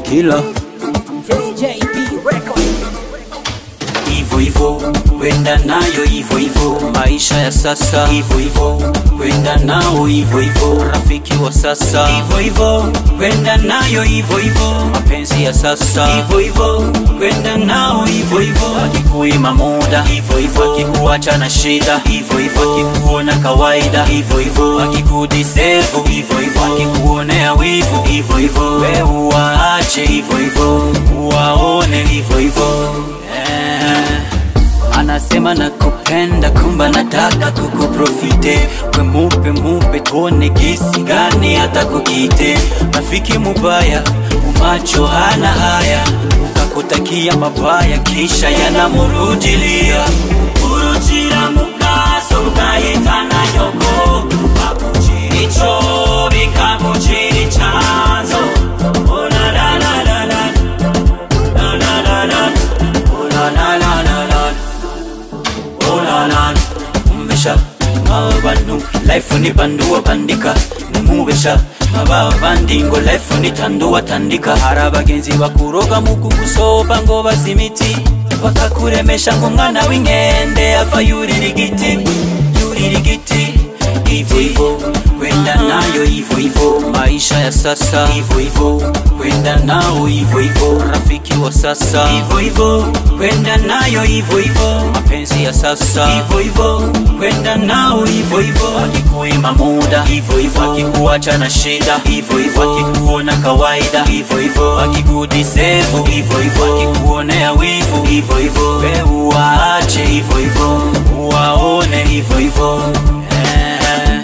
killer JJB Record. Ivo Ivo, kwenda nayo Ivo Ivo, maisha ya sasa Ivo Ivo, kwenda nao Ivo Ivo, rafiki wa sasa Ivo Ivo, kwenda nayo Ivo Ivo, mapenzi ya sasa Ivo Ivo, kwenda nao Ivo Ivo, wakikuima muda Ivo Ivo, wakikuacha na shida Ivo Ivo, wakikuona kawaida Ivo Ivo, wakikudisevu Ivo Ivo, wakikuonea wivu Ivo Ivo, we uwaache Ivo Ivo, uwaone Ivo Ivo eh. Anasema nakupenda kumba nataka kukuprofite we mupe mupe tuone gisi gani hata kukite rafiki mubaya umacho hana haya ukakutakia mabaya kisha yanamurudilia urujira mukaso ugahitana nyoko bakujiricho bikakujiri chanzo Oh, la, la, la, la, la. La, la, la, la. Oh, la, la, la, la, la. Oh, la, la. Umesha mabantu life ni bandu wabandika nimubesha maba bandi ngo life ni tandu watandika hari abagenzi bakuroga mu kugusoba ngo bazimiti bakakuremesha ngo umwana w'inkende ava yurira igiti yurira igiti ivo ivo kwenda nayo ivo ivo maisha ya sasa ivo ivo kwenda nao ivo ivo rafiki wa sasa ivo ivo kwenda nayo ivo ivo mapenzi ya sasa ivo ivo kwenda nao ivo ivo wakikuima muda ivo ivo wakikuacha na shida ivo ivo wakikuona kawaida ivo ivo wakikudisevu ivo ivo wakikuonea wivu ivo ivo we uwaache ivo ivo uwaone ivo ivo eh.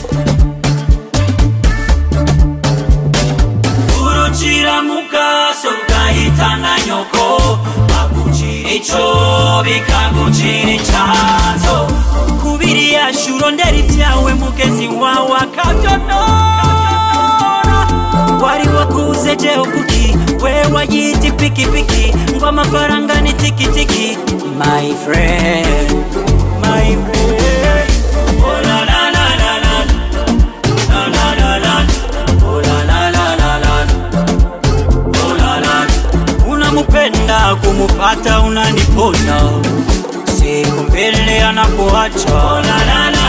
urucira mukaso ugahitana nyoko bagucira ico bikagucira icanzo kubiri yacu urondera ibyawe mugezi wawe akabyonora wari wakuze jeho kuki we wayita ipikipiki ngo amafaranga ni tikitiki my friend my friend oh, la, la, la, la, la. La, la, la, la. Oh, la, la, la, la, la. Oh, la, la. unamupenda kumupata unaniponda siku mbele anakuacha oh, la, la, la,